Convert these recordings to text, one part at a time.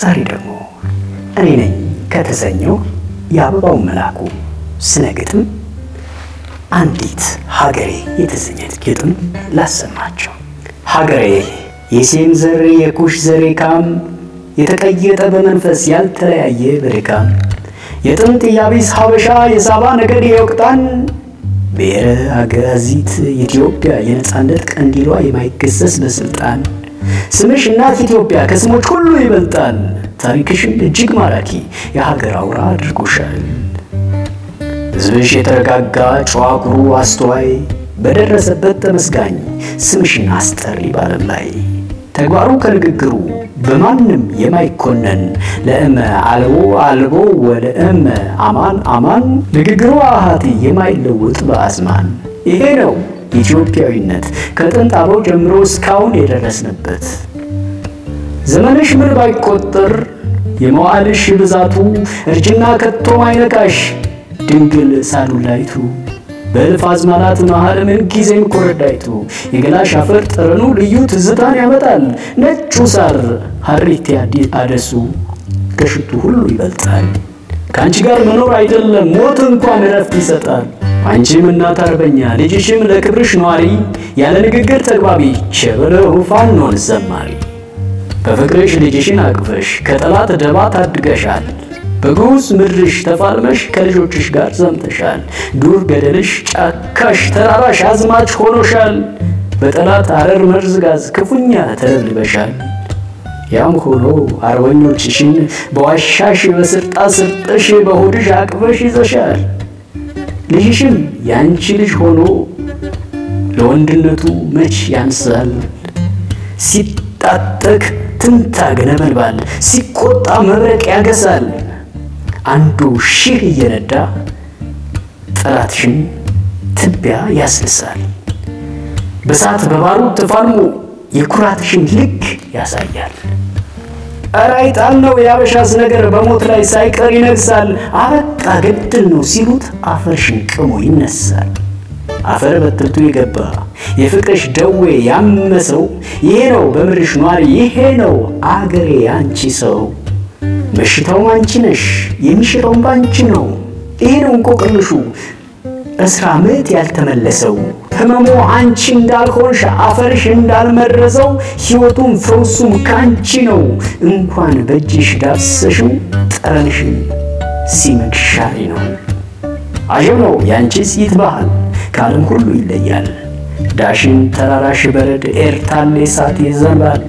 ዛሬ ደግሞ እኔ ነኝ ከተሰኘው የአበባው መላኩ ስነ ግጥም አንዲት ሀገሬ የተሰኘት ግጥም ላሰማቸው። ሀገሬ የሴም ዘር የኩሽ ዘር ካም የተቀየጠ በመንፈስ ያልተለያየ በድካም የጥንት ያቢስ ሀበሻ የሳባ ነገድ የወቅጣን ብሔረ አጋዚት ኢትዮጵያ የነፃነት ቀንዲሏ የማይገሰስ በስልጣን ስምሽ እናት ኢትዮጵያ ከስሞች ሁሉ ይበልጣል። ታሪክሽም እጅግ ማራኪ የሀገር አውራ አድርጎሻል። ሕዝብሽ የተረጋጋ ጨዋ ኩሩ አስተዋይ በደረሰበት ተመስጋኝ ስምሽን አስጠሪ ባለም ላይ ተግባሩ ከንግግሩ በማንም የማይኮነን ለእመ አልቦ አልቦ ወለእመ አማን አማን ንግግሩ አሃቲ የማይለውጥ በአዝማን ይሄ ነው ኢትዮጵያዊነት ከጥንት አበው ጀምሮ እስካሁን የደረስንበት። ዘመንሽ ምን ባይቆጠር የመዋልሽ ብዛቱ እርጅና ከቶ ማይነካሽ ድንግል ሳሉላይቱ በእልፍ አዝማናት መሃል ምን ጊዜም ኮረዳይቱ የገላሽ አፈር ጠረኑ ልዩ ትዝታን ያመጣል። ነጩ ሳር ሀሪቴ አደሱ ከሽቱ ሁሉ ይበልጣል። ከአንቺ ጋር መኖር አይደለም ሞት እንኳን እረፍት ይሰጣል። አንቺም እናት አርበኛ ልጅሽም ለክብርሽ ኗሪ ያለ ንግግር ተግባቢ ቸበለው ፋኖን ዘማሪ በፍቅርሽ ልጅሽን አቅፈሽ ከጠላት ደባ ታድገሻል። በግዑዝ ምድርሽ ተፋልመሽ ከልጆችሽ ጋር ዘምተሻል። ዱር ገደልሽ ጫካሽ ተራራሽ አዝማች ሆኖሻል። በጠላት አረር መርዝ ጋዝ ክፉኛ ተደብልበሻል። ያም ሆኖ አርበኞችሽን በዋሻሽ በስርጣ ስርጥሽ በሆድሽ አቅፈሽ ይዘሻል። ልጅሽም ያንቺ ልጅ ሆኖ ለወንድነቱ መች ያንሳል። ሲጣጠቅ ትንታግ ነበልባል፣ ሲቆጣ መብረቅ ያገሳል። አንዱ ሺህ እየነዳ ጠላትሽን ትቢያ ያስልሳል። በሳት በባሩድ ተፋልሞ የኩራትሽን ልክ ያሳያል። ኧረ አይጣል ነው የአበሻስ ነገር በሞት ላይ ሳይቀር ይነግሳል። አበቃ ገድል ነው ሲሉት አፈርሽን ቅሞ ይነሳል። አፈር በትርቱ የገባ የፍቅርሽ ደዌ ያመሰው ይሄ ነው በምድርሽ ኗሪ ይሄ ነው አገሬ አንቺ ሰው በሽታውም አንቺ ነሽ የሚሽረውም ባንቺ ነው። ይሄ ነው እንቆቅልሹ እስራ ምዕት ያልተመለሰው ህመሙ አንቺ እንዳልሆንሽ አፈርሽ እንዳልመረዘው ሕይወቱም ፈውሱም ከአንቺ ነው። እንኳን በእጅሽ ዳብሰሽው ጠረንሽን ሲመግሻሪ ነው። አጀብ ነው የአንቺስ ይት ባህል ከዓለም ሁሉ ይለያል። ዳሽን ተራራሽ በረድ ኤርታሌ እሳት ይዘንባል።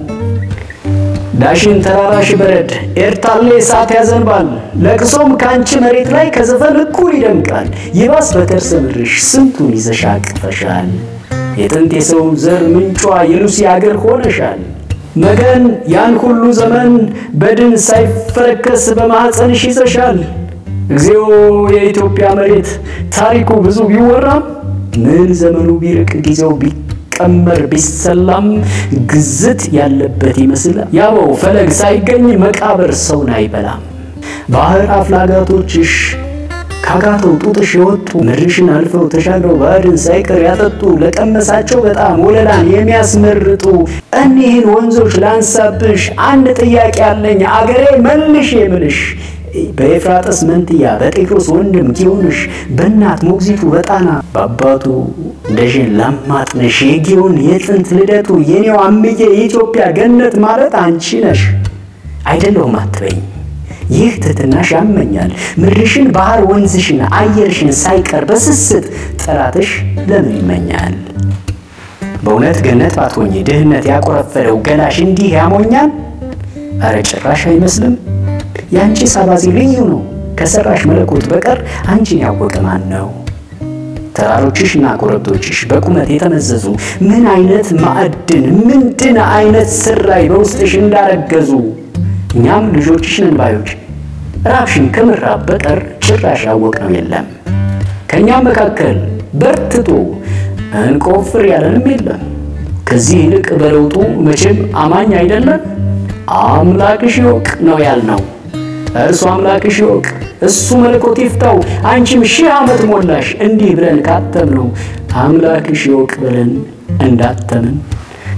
ዳሽን ተራራሽ በረድ ኤርታሌ እሳት ያዘንባል። ለቅሶም ከአንቺ መሬት ላይ ከዘፈን እኩል ይደምቃል። ይባስ በከርሰ ምድርሽ ስንቱን ይዘሽ አቅፈሻል። የጥንት የሰው ዘር ምንጯ የሉሲ አገር ሆነሻል። መገን ያን ሁሉ ዘመን በድን ሳይፈረከስ በማኅፀንሽ ይዘሻል። እግዚኦ የኢትዮጵያ መሬት ታሪኩ ብዙ ቢወራም ምን ዘመኑ ቢርቅ ጊዜው ቢቀመር ቢሰላም ግዝት ያለበት ይመስል ያበው ፈለግ ሳይገኝ መቃብር ሰውን አይበላም። ባህር አፍላጋቶችሽ ካጋተው ጡጥሽ የወጡ ምድርሽን አልፈው ተሻግረው ባዕድን ሳይቀር ያጠጡ ለቀመሳቸው በጣም ወለላን የሚያስመርጡ እኒህን ወንዞች ላንሳብሽ አንድ ጥያቄ አለኝ አገሬ መልሽ የምልሽ በኤፍራጥስ መንትያ በጤክሮስ ወንድም ጊዮንሽ በእናት ሞግዚቱ በጣና በአባቱ እንደሽን ላማጥነሽ የጊዮን የጥንት ልደቱ የኔው አምዬ የኢትዮጵያ ገነት ማለት አንቺ ነሽ። አይደለሁም አትበኝ፣ ይህ ትትናሽ ያመኛል። ምድርሽን ባህር ወንዝሽን አየርሽን ሳይቀር በስስት ጠላትሽ ለምን ይመኛል? በእውነት ገነት ባትሆኚ ድህነት ያቆረፈደው ገላሽ እንዲህ ያሞኛል? አረ ጭራሽ አይመስልም። የአንቺ ሳባዚ ልዩ ነው። ከሰራሽ መለኮት በቀር አንቺን ያወቀ ማን ነው? ተራሮችሽ እና ኮረብቶችሽ በቁመት የተመዘዙ ምን አይነት ማዕድን ምንድን አይነት ስራይ በውስጥሽ እንዳረገዙ እኛም ልጆችሽ ነን ባዮች ራብሽን ከምራብ በቀር ጭራሽ ያወቅነው የለም። ከእኛም መካከል በርትቶ እንቆፍር ያለንም የለም። ከዚህ ይልቅ በለውጡ መቼም አማኝ አይደለም። አምላክሽ ይወቅ ነው ያልነው። እርሱ አምላክሽ ይወቅ፣ እሱ መለኮት ይፍታው። አንቺም ሺህ ዓመት ሞላሽ እንዲህ ብለን ካተምነው አምላክሽ ይወቅ ብለን እንዳተምን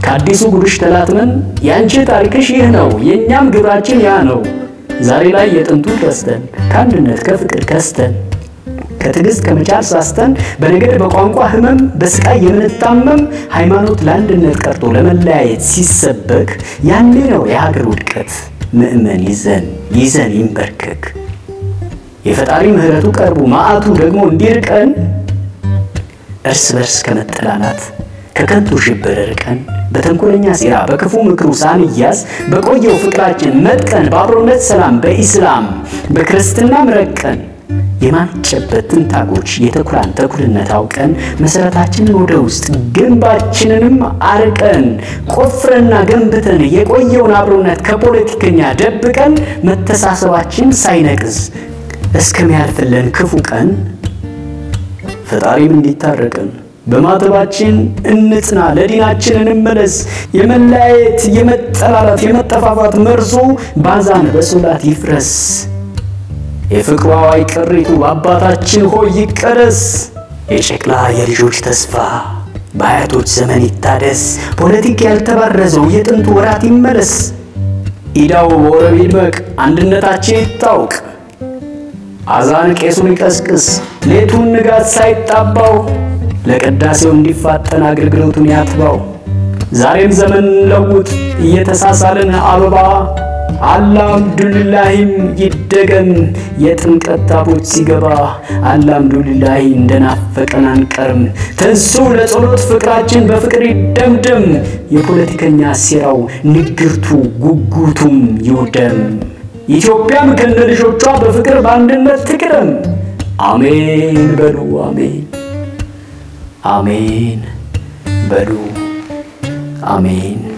ከአዲሱ ጉድሽ ተላትመን ያንቺ ታሪክሽ ይህ ነው የእኛም ግብራችን ያ ነው። ዛሬ ላይ የጥንቱ ረስተን ከአንድነት ከፍቅር ከስተን ከትዕግስት ከመቻል ሳስተን በነገድ በቋንቋ ህመም በስቃይ የምንታመም ሃይማኖት ለአንድነት ቀርቶ ለመለያየት ሲሰበክ ያኔ ነው የሀገር ውድቀት። ምእመን ይዘን ይዘን ይንበርከክ የፈጣሪ ምሕረቱ ቀርቡ መዓቱ ደግሞ እንዲርቀን እርስ በርስ ከመጠላላት ከከንቱ ሽብር ርቀን በተንኮለኛ ሴራ በክፉ ምክሩ ሳንያዝ በቆየው ፍቅራችን መጥቀን በአብሮነት ሰላም በኢስላም በክርስትናም ረቀን የማንጨበት ትንታጎች የተኩላን ተኩልነት አውቀን መሰረታችንን ወደ ውስጥ ግንባችንንም አርቀን ቆፍረና ገንብተን የቆየውን አብሮነት ከፖለቲከኛ ደብቀን መተሳሰባችን ሳይነቅዝ እስከሚያልፍልን ክፉ ቀን ፈጣሪም እንዲታረቀን በማተባችን እንጽና፣ ለዲናችን እንመለስ። የመለያየት የመጠላላት የመጠፋፋት መርዞ ባዛን በሶላት ይፍረስ። የፍቅሯ አዋይ ቅሪቱ አባታችን ሆይ ይቀደስ። የጨቅላ የልጆች ተስፋ በአያቶች ዘመን ይታደስ። ፖለቲክ ያልተባረዘው የጥንቱ ወራት ይመለስ። ኢዳው በወረብ ይድመቅ፣ አንድነታችን ይታወቅ። አዛን ቄሱን ይቀስቅስ፣ ሌቱን ንጋት ሳይጣባው ለቅዳሴው እንዲፋጠን አገልግሎቱን ያትባው። ዛሬም ዘመን ለውጥ እየተሳሳልን አበባ አልሐምዱሊላሂም ይደገም የጥምቀት ታቦት ሲገባ አልሐምዱሊላሂ እንደናፈቀን አንቀርም። ተንሱ ለጸሎት ፍቅራችን በፍቅር ይደምደም። የፖለቲከኛ ሴራው ንግርቱ ጉጉቱም ይውደም። ኢትዮጵያም ከነ ልጆቿ በፍቅር በአንድነት ትቅደም። አሜን በሉ አሜን አሜን በሉ አሜን